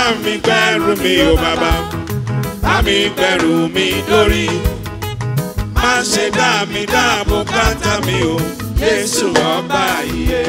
mi gbẹ́rù mi o bàbá bá mi gbẹ́rù mi lórí má ṣe dá mi dá bùkátà mi o Jésù ọba iye.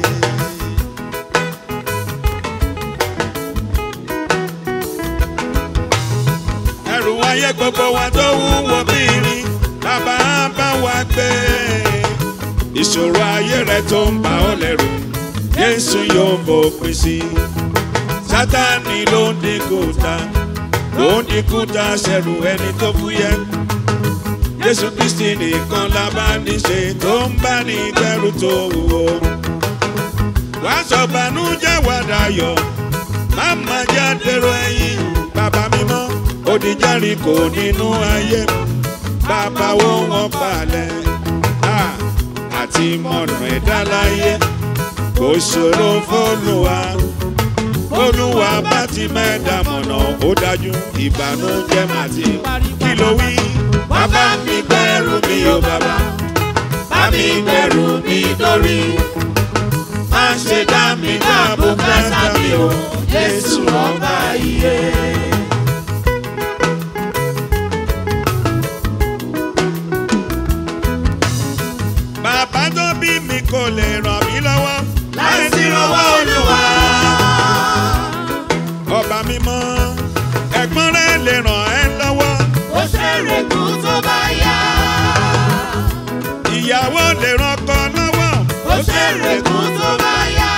ẹrù ayé gbogbo wa tó wúwo bí irin bàbá bá wa gbé ìṣòro ayé rẹ tó ń bà ọ́ lẹ́rù Jésù yóò fòpin sí i Sátánì ló ń dínkù ta ló ń dínkù ta ṣẹ̀rù ẹni tó fúyẹ́ Jésù Kristi nìkan la bá ní ṣe tó ń bá ní gbẹ́rù tó wúwo wá sọ bànújẹ́ wá dayọ̀ má má já dèrò ẹ̀yìn bàbá mímọ́ odi Járíkò nínú ayé bàbá wo wọn palẹ̀ Ah, àti mọ̀nà ẹ̀dá láyé kò ṣòro fÓlúwa Olúwa bá ti mẹ́ẹ̀dá mọ̀nà ó dájú ìbànújẹ́ má ti kí ló wí. bàbá mi gbẹ́rù mi o bàbá bá mi gbẹ́rù mi lórí má ṣe dá mi dá bùkátà mi o Jésù ọba iye. bàbá tó bí mi kò lè ràn mí lọ́wọ́ láìsí ìrànwọ́ Olúwa. ọba mímọ́ ẹ̀gbọ́n rẹ̀ lè ràn ẹ́ lọ́wọ́ ó ṣèrè kú tó bá yá. ìyàwó lè ràn ọkọ lọ́wọ́ ó ṣèrè kú tó bá yá.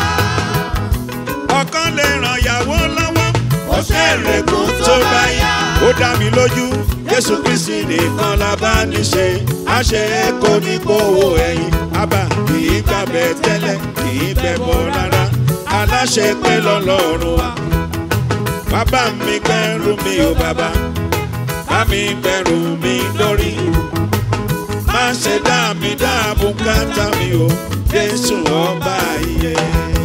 ọkọ lè ràn ìyàwó lọ́wọ́ ó ṣèrè kú tó bá yá. ó dá mi lójú Jésù Kristi nìkan la bá ní ṣe àṣẹ kò ní gbowó ẹ̀yìn àbá kì í gbàbẹ tẹ́lẹ̀ kì í bẹ̀ bọ̀ rárá aláṣẹ pé lọ́lọ́run wa bàbá mi gbẹ́rù mi ò bàbá bá mi gbẹ́rù mi lórí má ṣe dá mi dá bùkátà mi o Jésù ọba iye.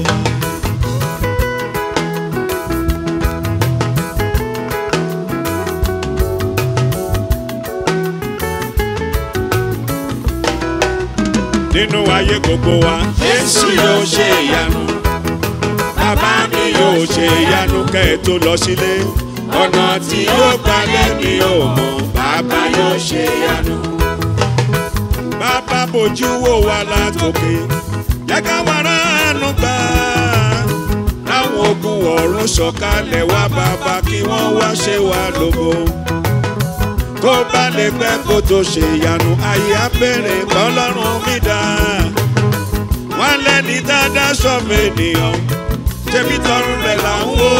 nínú ayé gbogbo wa. Jésù yóò ṣe ìyanu. Bàbá mi yóò ṣe ìyanu kẹ́ ẹ tó lọ sílé. Ọ̀nà tí yóò gbalẹ̀ mi ò mọ̀. Bàbá yóò ṣe ìyanu. Bàbá bójú wò wá látòkè. Jẹ́ ká wá ránú gbà. Láwọn ogun ọ̀run sọ̀kalẹ̀ wá bàbá kí wọ́n wá ṣe wá lógo tó bá lè pẹ́ kó tó ṣe ìyanu ayé abẹ́rẹ́ kọ́lọ́run mi dá. wọ́n lẹ́ni dáadáa sọ́mọ ènìyàn ṣebí tọrùn rẹ̀ là ń wò.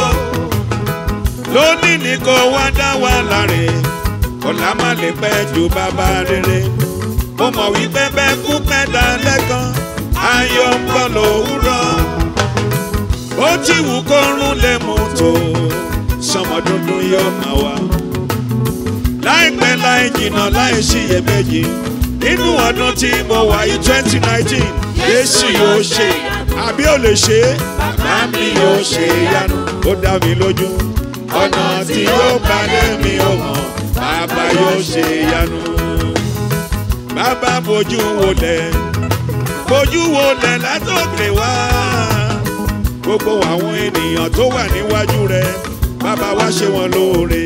lónìí ni kò wá dá wa láre ọ̀la má lè pẹ́ ju bàbá rere. mo mọ̀ wípé bẹ́ẹ̀ kú pẹ́ dá lẹ́kan ayọ̀ ń bọ̀ lówùrọ̀. ó ti wù kó rún lè mú tó sọmọ dúdú yóò máa wá láìpẹ́ láì jìnnà láì ṣiyèméjì nínú ọdún tí mo wà yìí twenty nineteen Jésù yóò ṣe àbí ò lè ṣe é bàbá mi yóò ṣe ìyanu ó dá mi lójú ọ̀nà tí yóò balẹ̀ mi ò mọ̀ bàbá yóò ṣe ìyanu. bàbá bójú wọlẹ̀ bójú wọlẹ̀ látòkè wá gbogbo àwọn ènìyàn tó wà níwájú rẹ bàbá wá ṣe wọn lóore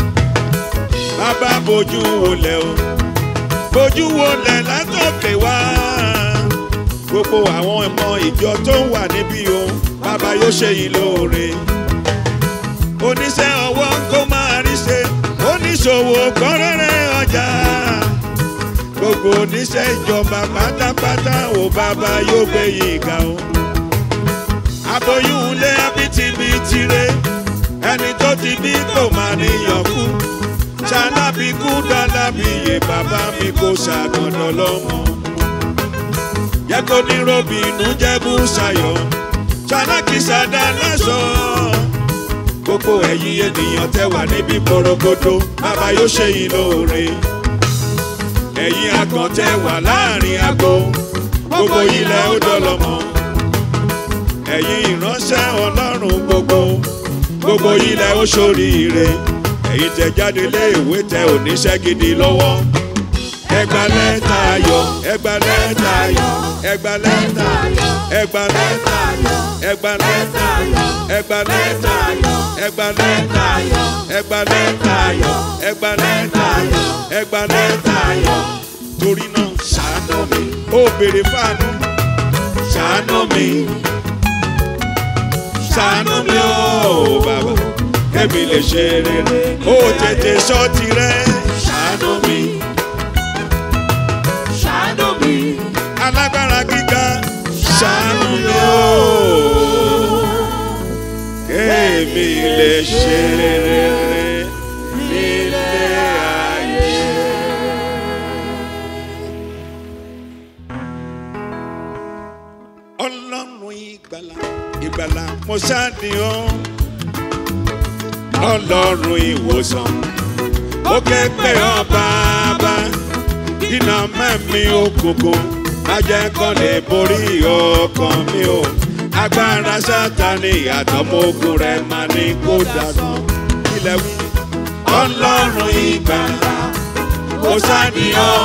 bàbá bójú wọlé o bójú wọlé látòkè wá gbogbo àwọn ọmọ ìjọ tó ń wà níbí o bàbá yóò ṣe yín lóore oníṣẹ́ ọwọ́ kó máa rí ṣe oníṣòwò kọ́rẹ́rẹ́ ọjà gbogbo oníṣẹ́ ìjọba pátápátá o bàbá yóò gbé yín ga o aboyún ilé abitibiti re ẹni tó ti bí kò máa níyàn kú ṣalábí kú dálábí yé bàbá mi kò ṣàgànnà lọ́mọ. Jẹ́ kó ní robi inú jẹ́ bú ṣayọ̀, ṣalákì ṣàdá lẹ́sàn-án. Gbogbo ẹ̀yin ènìyàn tẹ́ wà níbí porogodo, bàbá yóò ṣe yín lóore. Ẹ̀yin àgàn tẹ́ wà láàrin agbo, gbogbo ilẹ̀ ó dọ́lọ́mọ. Ẹ̀yin ìránṣẹ́ Ọlọ́run gbogbo, gbogbo ilẹ̀ ó ṣoríire ẹ̀yin tẹ jáde lé ìwé tẹ oníṣẹ́ gidi lọ́wọ́. ẹgbà lẹ́tà ayọ̀ ẹgbà lẹ́tà ayọ̀ ẹgbà lẹ́tà ayọ̀ ẹgbà lẹ́tà ayọ̀ ẹgbà lẹ́tà ẹgbà lẹ́tà ẹgbà lẹ́tà ẹgbà lẹ́tà ẹgbà lẹ́tà ẹgbà lẹ́tà torí náà ṣàánú mi ó béèrè fáànù ṣàánú mi ṣàánú mi ó bàbá kẹ́mi lè ṣe rere ó tètè sọ tirẹ̀ ṣàánú mi Ṣàánú mi. alágbára gíga ṣàánú mi ó kẹ́mi lè ṣe rere nílé ayé. ọlọ́run ìgbàlà ìgbàlà mo ṣàdìyàn ọlọ́run ìwòsàn ó ké pé ọ bàbá iná mẹ́mí òkùnkùn ajẹ́kọ́ lè borí ọkàn mi o agbára sátani àtọmọ́gùn rẹ̀ máa ní kó dànù ilẹ̀ wí. ọlọ́run ìgbàlà mo ṣàdìyàn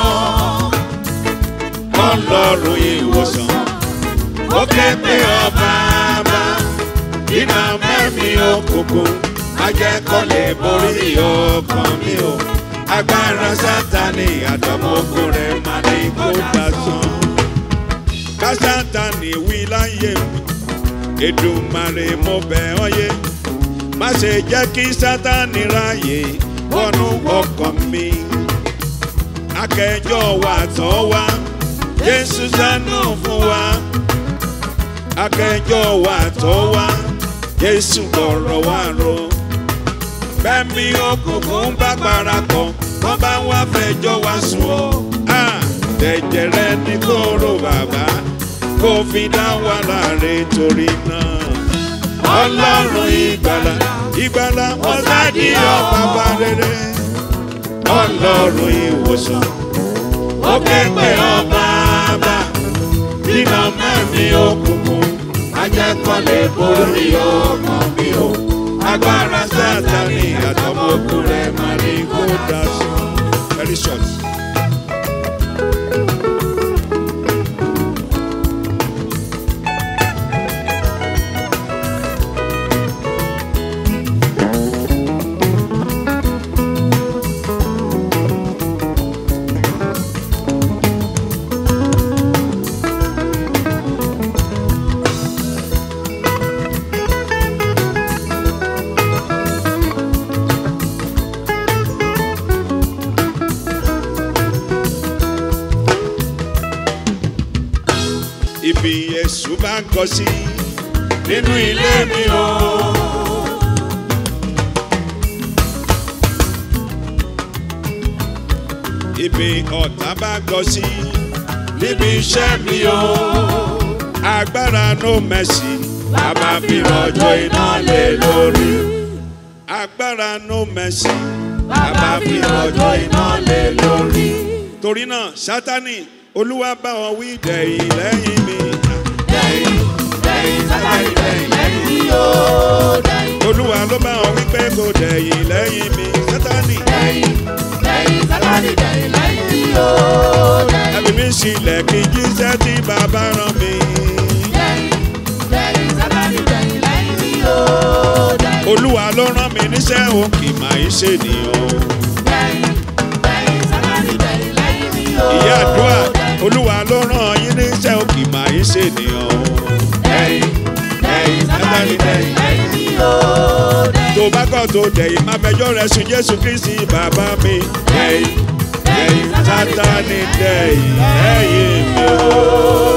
ọlọ́run ìwòsàn ó ké pé ọ bàbá iná mẹ́mí òkùnkùn ajẹ́kọ́ lè borí ọkàn mi o agbára sátani àtọmọ́gùn rẹ̀ máa ní kó dasán ká sátani wí láyé mi Èdùmàrè mo bẹ̀ ọ́ yé má ṣe jẹ́ kí sátani ráyè wọnú ọkàn mi akẹjọ́ wa tọ́ wa Jésù ṣàánú fún wa akẹjọ́ wa tọ́ wa Jésù gbọ̀rọ̀ wa ro bẹ́ẹ̀ni òkùnkùn bá parapọ̀ wọ́n bá wá fẹjọ́ wa sùn ọ́ tẹ̀jẹ̀ rẹ ní kóró bàbá kó fi dá wa láre torí náà ọlọ́run ìgbàlà ìgbàlà ọ̀sádì ọ̀pápá rere ọlọ́run ìwòsàn ó képe ọba bá iná mẹ́mí òkùnkùn ajẹ́kọ̀lé borí ọkàn mi o agbára sátani àtọmọkùn rẹ̀ máa ní kó dá sí. very short. ibi Èṣù bá ń kọ sí nínú ilé mi o. ibi ọ̀tá bá ń kọ sí níbi iṣẹ́ mi o. agbára no mercy a máa fi rọ̀jò iná lé lórí. agbára no mercy a máa fi rọ̀jò iná lé lórí. torí náà sátani olúwa bá wọn wí dẹ̀yìn lẹ́yìn mi. Dẹ̀yìn dẹ̀yìn sátani dẹ̀yìn lẹ́yìn mi o. Dẹ̀yìn olúwa ló bá wọn wí pé kò dẹ̀yìn lẹ́yìn mi. sátani dẹ̀yìn dẹ̀yìn sátani dẹ̀yìn lẹ́yìn mi o. Dẹ̀yìn ẹbí mi sílẹ̀ kí jíṣẹ́ tí bàbá rán mi. dẹ̀yìn dẹ̀yìn sátani dẹ̀yìn lẹ́yìn mi o. Dẹ̀yìn olúwa ló rán mi níṣẹ́ o kì máa ń ṣènìyàn. dẹ̀yìn dẹ̀yìn sátani dẹ̀yìn lẹ́yìn mi o. ìyá àdúrà olúwa ló rán yín níṣẹ́ o kì máa ń ṣènìyàn. Dẹ̀yìn dẹ̀yìn sátani dẹ̀yìn lẹ́yìn mi o. Dẹ̀yìn tó bá kọ́ tó dẹ̀yìn máa fẹjọ́ rẹ̀ sùn jésù kristi bàbá mi. dẹ̀yìn dẹ̀yìn sátani dẹ̀yìn lẹ́yìn mi o.